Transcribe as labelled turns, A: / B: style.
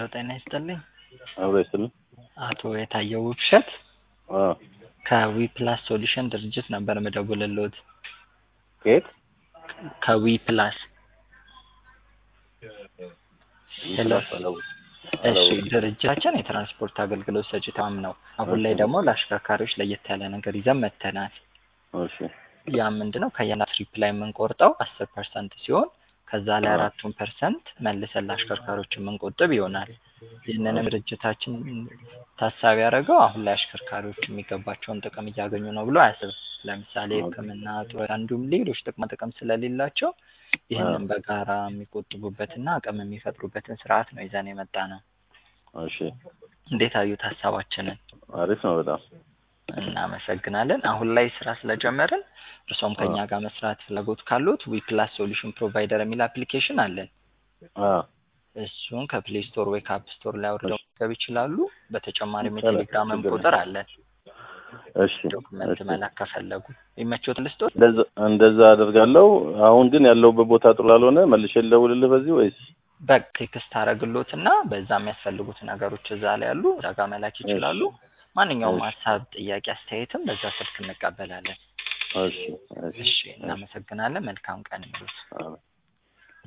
A: ጤና ይስጥልኝ።
B: አብሮ ይስጥልኝ።
A: አቶ የታየው ውብሸት
B: አዎ
A: ከዊ ፕላስ ሶሉሽን ድርጅት ነበር የምደውልልዎት።
B: ከየት?
A: ከዊ ፕላስ ሄሎ። እሺ ድርጅታችን የትራንስፖርት አገልግሎት ሰጪ ተቋም ነው። አሁን ላይ ደግሞ ለአሽከርካሪዎች ለየት ያለ ነገር ይዘን መጥተናል።
B: እሺ
A: ያ ምንድን ነው? ከእያንዳንዱ ትሪፕ ላይ የምንቆርጠው አስር ፐርሰንት ሲሆን ከዛ ላይ
B: አዎ።
A: አራቱን ፐርሰንት መልሰን ለአሽከርካሪዎች የምንቆጥብ ይሆናል። ይህንንም ድርጅታችን ታሳቢ ያደረገው አሁን ላይ አሽከርካሪዎች የሚገባቸውን ጥቅም እያገኙ ነው ብሎ አያስብም። ለምሳሌ ሕክምና፣ ጡረታ እንዲሁም ሌሎች ጥቅማ ጥቅም ስለሌላቸው ይህንን በጋራ የሚቆጥቡበትና አቅም የሚፈጥሩበትን ስርዓት ነው ይዘን የመጣ ነው።
B: እሺ
A: እንዴት አዩት ሀሳባችንን?
B: አሪፍ ነው በጣም
A: እናመሰግናለን። አሁን ላይ ስራ ስለጀመርን እርሶም ከኛ ጋር መስራት ፍላጎት ካሉት ዊ ፕላስ ሶሉሽን ፕሮቫይደር የሚል አፕሊኬሽን አለን።
B: አዎ
A: እሱን ከፕሌይ ስቶር ወይ ከአፕ ስቶር ላይ አውርደው መገብ ይችላሉ። በተጨማሪም
B: ይቻላል፣
A: የቴሌግራምም
B: ችግር
A: ቁጥር አለን።
B: እሺ
A: ዶክመንት
B: እሺ
A: መላክ ከፈለጉ ይመቾት ልስጦት።
B: እንደዛ እንደዛ አደርጋለሁ። አሁን ግን ያለሁበት ቦታ ጥሩ ስላልሆነ መልሼ ልደውልልህ በዚህ ወይስ?
A: በቃ ቴክስት አረግሎትና በዛ የሚያስፈልጉት ነገሮች እዛ ላይ ያሉ እዛ ጋር መላክ ይችላሉ። ማንኛውም
B: እሺ
A: ሀሳብ፣ ጥያቄ፣ አስተያየትም በዛ ስልክ እንቀበላለን።
B: እሺ እሺ
A: እሺ እናመሰግናለን። መልካም ቀን ይሁን።
B: አሜን።